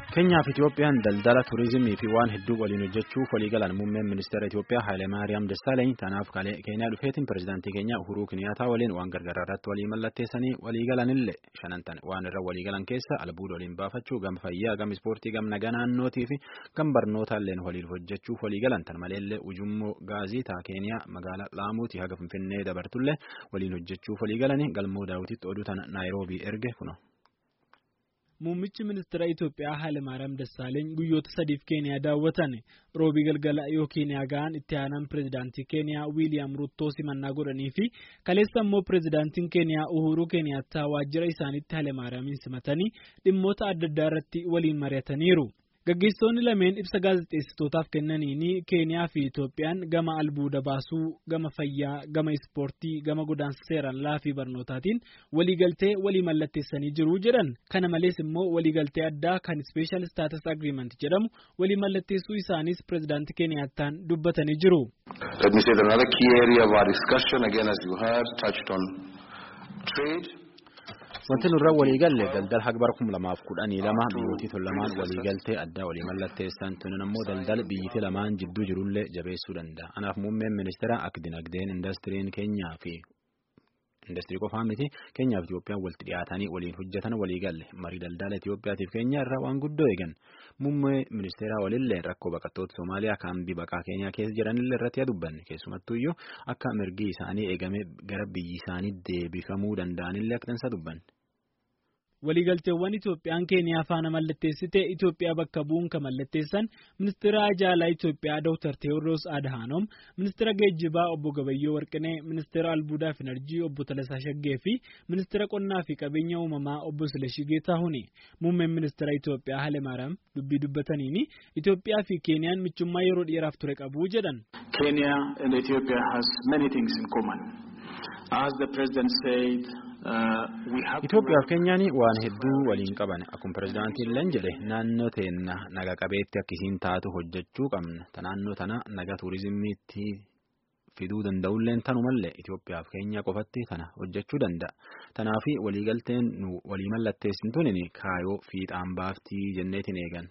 Keenyaa fi Itoophiyaan daldala turizimii fi waan hedduu waliin hojjechuuf waliigalan muummeen ministeera Itoophiyaa Hayilemaariyaam Dassaalany tanaaf Keenyaa dhufeetiin pirezidaantii keenya Uhuruu Kiniyaataa waliin waan gargaaraa irratti walii mallatteessanii waliigalanillee shanantan waan irra waliigalan keessa albuuda waliin baafachuu gama fayyaa gama ispoortii gama nagaa naannootii fi gama barnootaalleen waliin hojjechuuf waliigalan tan maleellee ujummoo gaazii taa Keeniyaa magaalaa Laamuutii haga Finfinnee dabartullee waliin hojjechuuf waliigalanii galmoo daawwititti oduu tana Naayiroobii erge kuno. Muummichi ministeera Itoophiyaa Hayilemaariyaam Dassaaleeny guyyoota sadiif Keeniyaa daawwatan roobii galgala yoo Keeniyaa ga'an itti aanaan pirezidaantii Keeniyaa Wiiliyaam Ruttoo simannaa godhanii fi kaleessa immoo pirezidaantiin Keeniyaa Uhuruu Keeniyaattaa waajjira isaaniitti Hayilemaariyaamin simatanii dhimmoota adda addaa irratti waliin mari'ataniiru. Gaggeessitoonni lameen ibsa gaazexeessitootaaf kennaniin Keeniyaa fi Itoophiyaan gama albuuda baasuu, gama fayyaa, gama ispoortii, gama godaansa seeraan alaa fi barnootaatiin waliigaltee walii mallatteessanii jiru jedhan. Kana malees immoo waliigaltee addaa kan Special Status Agreement jedhamu walii mallatteessuu isaanis pirezidaantii Keeniyaattaan dubbatanii jiru. Let me say that another key area of our discussion, again as you heard, touched on trade. Wanti nurra waliigalle daldala hagbar kum lamaaf kudhanii lama biyyooti tun lamaan waliigaltee addaa walii mallatteessan tunin ammoo daldala biyyiti lamaan jidduu jirullee jabeessuu danda'a. Kanaaf muummeen ministeera akka dinagdeen indastiriin keenyaa fi indastirii qofaa miti keenyaa fi Itoophiyaan walitti dhiyaatanii waliin hojjetan waliigalle marii daldala Itoophiyaatiif keenya irraa waan guddoo eegan muummee ministeeraa walillee rakkoo baqattoota Somaaliyaa kaambii baqaa keenyaa keessa jiranillee irratti dubbanne keessumattuyyuu akka mirgi isaanii eegame gara biyyi isaanii deebifamuu danda'anillee akka tansa dubbanne. Waliigalteewwan Itoophiyaan Keeniyaa faana mallatteessite Itoophiyaa bakka bu'uun kan mallatteessan ministeera ajaalaa Itoophiyaa Dr. Teewodiroos Adhaanoom, ministeera geejjibaa obbo Gabayyoo Warqinee, ministeera albuudaa fi enerjii obbo Talasaa Shaggee fi ministeera qonnaa fi qabeenya uumamaa obbo Silashii Geetaahuni. Muummeen ministeera Itoophiyaa Hayilemaariyaam dubbii dubbataniini Itoophiyaa fi Keeniyaan michummaa yeroo dheeraaf ture qabu jedhan. Kenya and Ethiopia has many things in common. As the president said, Itoophiyaa fi Keenyaan waan hedduu waliin qaban akkuma pirezidaantiin leen jedhe naannoo teenna naga qabeetti akkisiin taatu hojjechuu qabna. Ta naannoo tana naga tuurizimiitti fiduu danda'ulleen tanumallee Itoophiyaa fi Keenyaa qofatti kana hojjechuu danda'a. Tanaafi waliigalteen nu walii mallatteessin tunin kaayoo fiixaan baaftii jenneetiin eegan.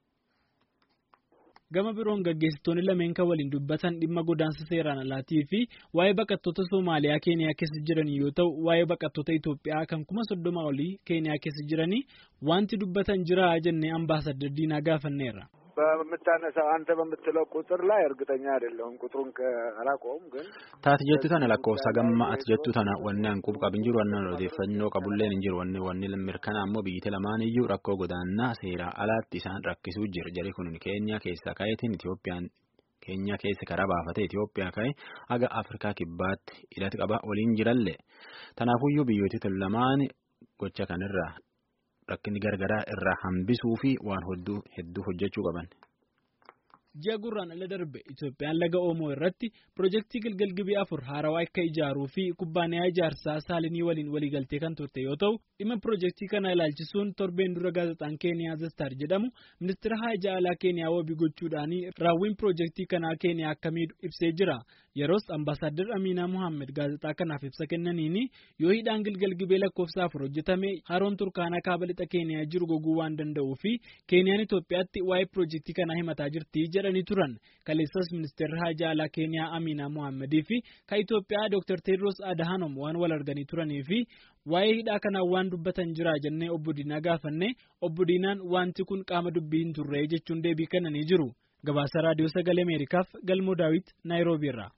Gama biroon gaggeessitoonni lameen kan waliin dubbatan dhimma godaansa seeraan alaatii fi waa'ee baqattoota Somaaliyaa Keeniyaa keessa jiran yoo ta'u, waa'ee baqattoota Itoophiyaa kan kuma soddoma olii Keeniyaa keessa jiranii wanti dubbatan jira jennee ambaasadar Diinaa gaafanneerra. በምታነሳው አንተ በምትለው ቁጥር ላይ እርግጠኛ አይደለሁም። ቁጥሩን አላውቀውም ግን taati jettu tana lakkoofsa gamma ati jettu tana wanni hanquub qabin jiru wanni odeeffannoo qabulleen hin jiru wanni wanni mirkanaa ammoo biyyatti lamaan iyyuu rakkoo godaannaa seeraa alaatti isaan rakkisuu jira jari kun keenya keessa ka'eetiin Itoophiyaan keenya keessa karaa baafate Itoophiyaa ka'e haga Afrikaa kibbaatti hidhati qaba waliin jirallee tanaafuyyuu biyyooti lamaan gocha kanirraa rakkinni gargaraa irraa hambisuu fi waan hedduu hojjechuu qaban. Ji'a gurraan ala darbe Itoophiyaan laga Oomoo irratti pirojektii Gilgil Gibii afur haarawaa akka ijaaruu fi kubbaaniyaa ijaarsaa Saalinii waliin waliigaltee kan turte yoo ta'u dhimma pirojektii kana ilaalchisuun torbeen dura gaazexaan Keeniyaa Zastar jedhamu ministeera haajaa alaa Keeniyaa wabii gochuudhaan raawwiin pirojektii kanaa Keeniyaa akka miidhu ibsee jira. Yeroos ambaasaadar Aminaa Muhammed gaazexaa kanaaf ibsa kennaniin yoo hidhaan Gilgil Gibee lakkoofsa afur hojjetame haroon Turkaanaa kaaba lixa Keeniyaa jiru goguu waan danda'uu fi Keeniyaan Itoophiyaatti waa'ee pirojektii kanaa himataa jirti jedhanii turan. Kaleessas ministeerri haajaa alaa Keeniyaa Aminaa Muhammedii fi kan Itoophiyaa Dr. Teedros Adhanom waan wal arganii turanii fi waa'ee hidhaa kanaa waan dubbatan jira jennee obbo Diinaa gaafanne obbo Diinaan wanti kun qaama dubbii hin turre jechuun deebii kennanii jiru. Gabaasa Raadiyoo Sagalee Ameerikaaf Galmoo Daawit Naayiroobii irraa.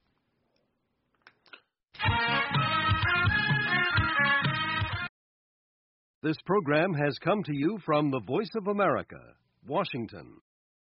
This program has come to you from the Voice of America, Washington.